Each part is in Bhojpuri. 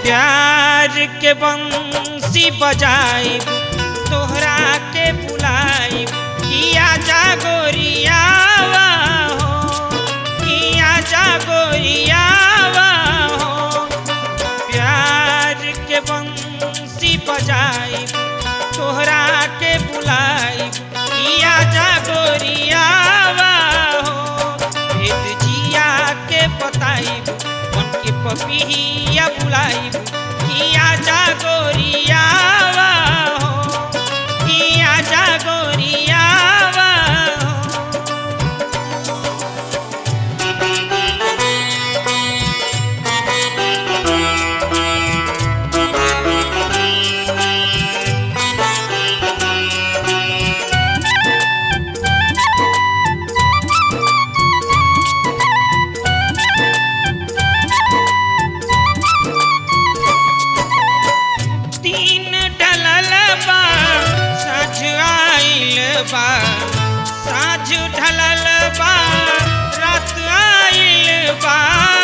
प्यार के बंसी बजाई तोहरा के बुलाई किया जा गोरियावा हो किया जा गोरियावा हो प्यार के बंसी बजाई तोहरा के बुलाई किया जा गोरियावा हो भेद जिया के बताई मन के पपिया बुलाई किया जा गोरियावा हो किया जा गोरियावा हो तीन ढलल बा साँझ आइल बा साँझ ढलल बा रात आइल बा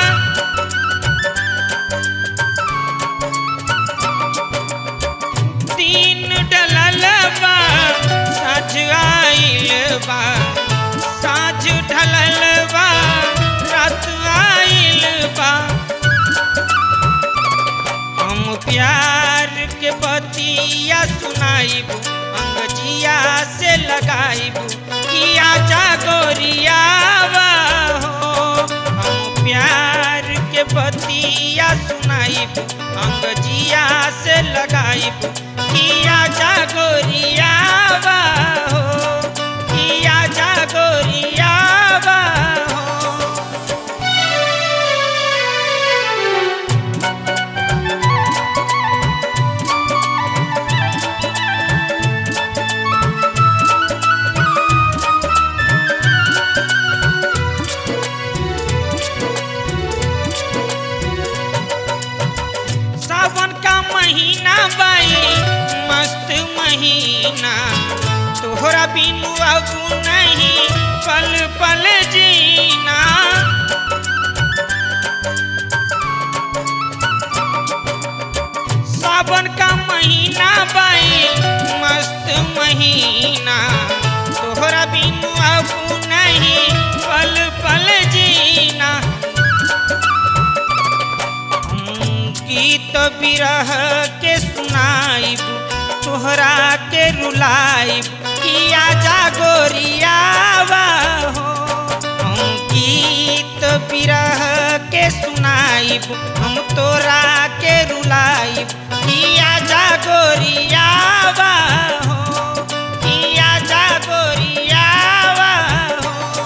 तीन ढलल बा साँझ आइल बा साँझ ढलल बा रात आइल बा हम प्यार के बतिया सुनाइब अंगजिया से लगाइब किया जा गोरियावा हो हम प्यार के बतिया सुनाइब अंगजिया से लगाइब किया जा गोरियावा हो किया जा गोरियावा हो सावन का महीना बाई मस्त महीना तोहरा बिनु अब नहीं पल पल जीना सावन का महीना बाई मस्त महीना तोहरा बिनु अब नहीं पल पल जीना हम गीत बिरह के सुनाइब तोहरा के रुलाइब किया जा गोरियावा हो हम गीत बिरह के सुनाइब हम तोरा के रुलाइब किया जा गोरियावा हो किया जा गोरियावा हो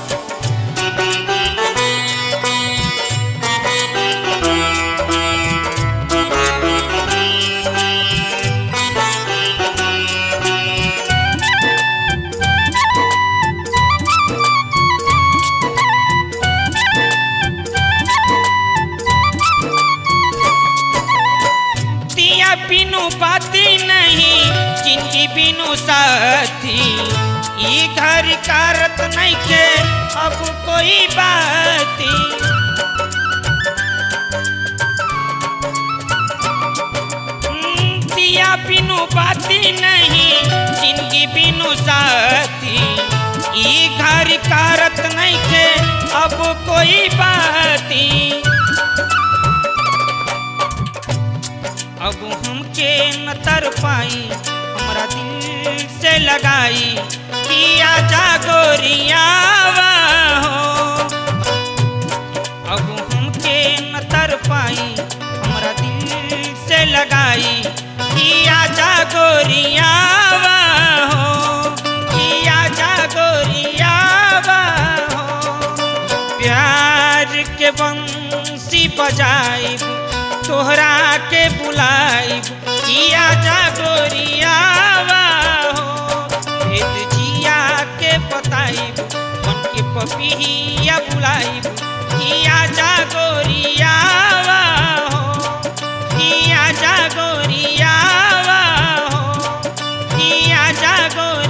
दिया बिनु बाती नहीं जिनकी बिनु साथी ई घर कारत नहीं के अब कोई बाती हम्म, दिया बिनु बाती नहीं जिनकी बिनु साथी ई घर कारत नहीं के अब कोई बाती अब हमके न तर पाई हमरा दिल से लगाई किया जा गोरियावा हो अब हमके न तर पाई हमरा दिल से लगाई किया जा गोरियावा हो किया जा गोरियावा हो प्यार के बंसी बजाइब तोहरा के बुलाइब किया जा गोरियावा हो भेद जिया के बताइब मन के पपिया बुलाइब किया जा गोरियावा हो किया जा गोरियावा हो किया जा गोरियावा